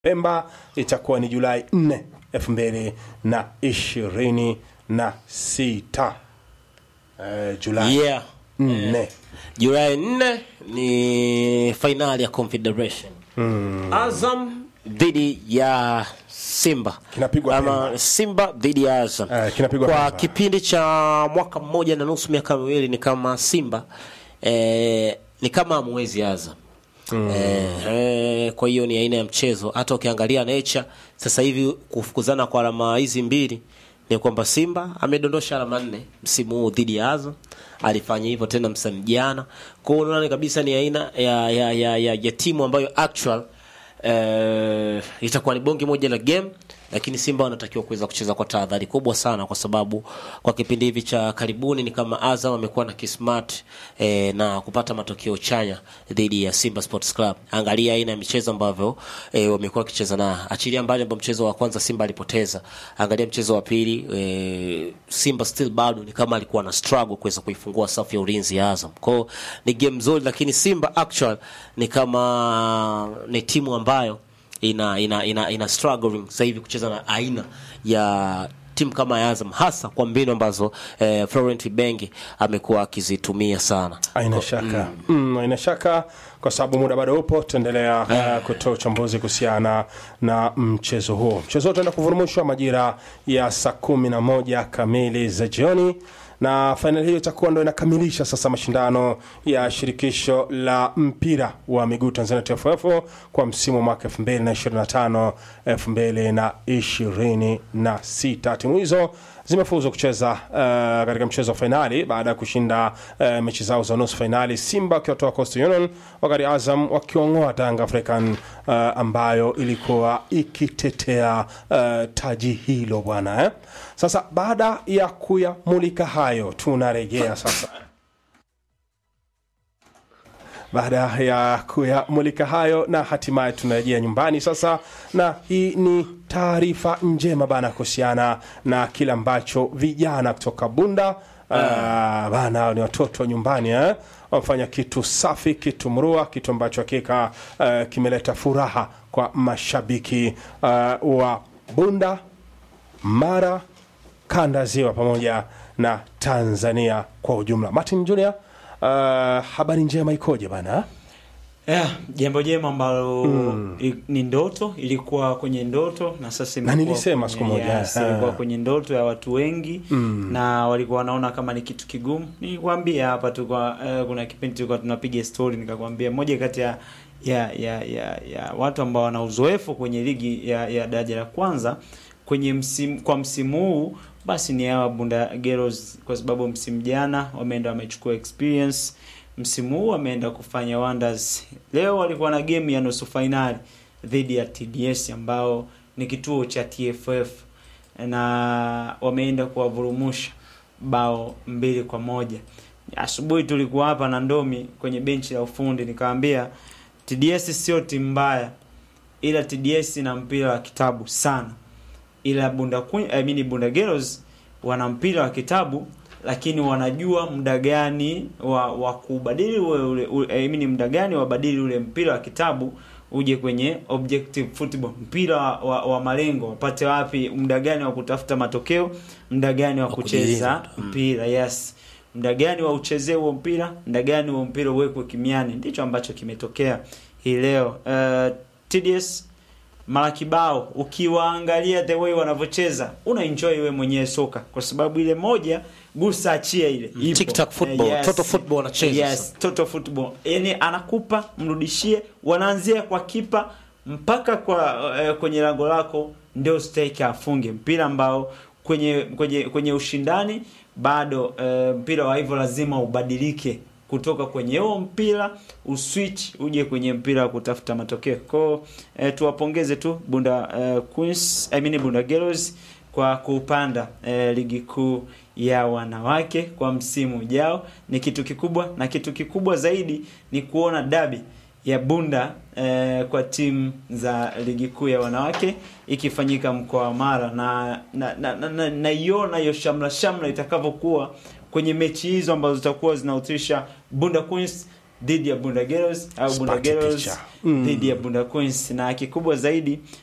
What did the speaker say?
Pemba itakuwa ni Julai 4 elfu mbili na ishirini na sita Eh, Julai yeah. 4 Julai 4 ni fainali ya Confederation Azam dhidi ya Simba Kinapigwa ama Pemba. Simba dhidi ya Azam Eh, kinapigwa kwa Pemba. kipindi cha mwaka mmoja na nusu miaka miwili ni kama Simba eh, ni kama mwezi Azam Eh, eh, kwa hiyo ni aina ya mchezo hata ukiangalia nature sasa hivi kufukuzana kwa alama hizi mbili ni kwamba Simba amedondosha alama nne msimu huu dhidi ya Azam alifanya hivyo tena msimu jana kwa hiyo unaona kabisa ni aina ya, ya, ya, ya, ya timu ambayo actual eh, itakuwa ni bonge moja la game lakini Simba wanatakiwa kuweza kucheza kwa tahadhari kubwa sana, kwa sababu kwa kipindi hivi cha karibuni ni kama Azam amekuwa na kismart eh, na kupata matokeo chanya dhidi ya Simba Sports Club. Angalia aina ya michezo ambavyo eh, wamekuwa wakicheza na achilia mbali ambao mchezo wa kwanza Simba alipoteza, angalia mchezo wa pili eh, Simba still bado ni kama alikuwa na struggle kuweza kuifungua safu ya ulinzi ya Azam. Kwao ni game nzuri, lakini Simba actual ni kama ni timu ambayo ina ina ina, ina struggling sasa hivi kucheza na aina ya timu kama ya Azam hasa kwa mbinu ambazo eh, Florent Ibenge amekuwa akizitumia sana. aina shaka mm, aina shaka kwa sababu muda bado upo tutaendelea uh, kutoa uchambuzi kuhusiana na mchezo huo mchezo huo utaenda kuvurumushwa majira ya saa kumi na moja kamili za jioni na fainali hiyo itakuwa ndo inakamilisha sasa mashindano ya shirikisho la mpira wa miguu tanzania tff kwa msimu wa mwaka 2025 2026 timu hizo zimefuzu kucheza uh, katika mchezo wa fainali baada ya kushinda uh, mechi zao za nusu fainali simba wakiwatoa coastal union wakati azam wakiong'oa tanga african uh, ambayo ilikuwa ikitetea uh, taji hilo bwana eh? sasa baada ya kuyamulika hayo tunarejea sasa baada ya kuyamulika hayo na hatimaye tunarejea nyumbani sasa na hii ni taarifa njema bana kuhusiana na kile ambacho vijana kutoka bunda uh, bana hao ni watoto wa nyumbani eh? wamefanya kitu safi kitu mrua kitu ambacho hakika uh, kimeleta furaha kwa mashabiki uh, wa bunda mara kanda ya ziwa pamoja na tanzania kwa ujumla martin junior uh, habari njema ikoje bana Yeah, jambo jema ambalo i- ni ndoto ilikuwa kwenye ndoto na sasa Na imekuwa nilisema kwenye- siku moja, yes, ah. ilikuwa kwenye ndoto ya watu wengi na walikuwa wanaona kama ni kitu kigumu nilikwambia hapa tu kwa eh, kuna kipindi tulikuwa tunapiga story nikakwambia moja kati ya ya, ya ya ya watu ambao wana uzoefu kwenye ligi ya, ya daraja la kwanza kwenye msimu kwa msimu huu basi ni hawa Bunda Girls kwa sababu msimu jana wameenda wamechukua experience msimu huu wameenda kufanya wonders. Leo walikuwa na game ya nusu fainali dhidi ya TDS ambao ni kituo cha TFF na wameenda kuwavurumusha bao mbili kwa moja. Asubuhi tulikuwa hapa na Ndomi kwenye benchi la ufundi, nikamwambia TDS sio timu mbaya, ila TDS ina mpira wa kitabu sana, ila Bunda Queen, I mean Bunda Girls wana mpira wa kitabu lakini wanajua muda gani wa, wa kubadili ule, ule, ule I mean muda gani wabadili ule mpira wa kitabu uje kwenye objective football, mpira wa, wa, wa malengo, wapate wapi, muda gani wa kutafuta matokeo, muda gani wa Wa kucheza kujiliza. Mm. mpira yes, muda gani wa uchezee huo mpira, muda gani huo mpira uwekwe kimiani. Ndicho ambacho kimetokea hii leo. Uh, TDS mara kibao ukiwaangalia the way wanavyocheza una enjoy wewe mwenyewe soka kwa sababu ile moja gusa achia ile ipo. Tic-tac football, Eh, total football wanacheza yes, sasa. total football yani anakupa mrudishie wanaanzia kwa kipa mpaka kwa eh, kwenye lango lako ndio stake afunge mpira ambao kwenye kwenye kwenye ushindani bado eh, mpira wa hivyo lazima ubadilike kutoka kwenye huo mpira uswitch uje kwenye mpira wa kutafuta matokeo kwao eh, tuwapongeze tu bunda eh, queens I mean bunda girls kwa kupanda eh, ligi kuu ya wanawake kwa msimu ujao ni kitu kikubwa na kitu kikubwa zaidi ni kuona dabi ya bunda eh, kwa timu za ligi kuu ya wanawake ikifanyika mkoa wa mara na naiona na, na, na, naiona hiyo shamla shamla itakavyokuwa kwenye mechi hizo ambazo zitakuwa zinahusisha bunda queens dhidi ya Bunda Girls au Bunda Sipati Girls picha. dhidi ya Bunda Queens na kikubwa zaidi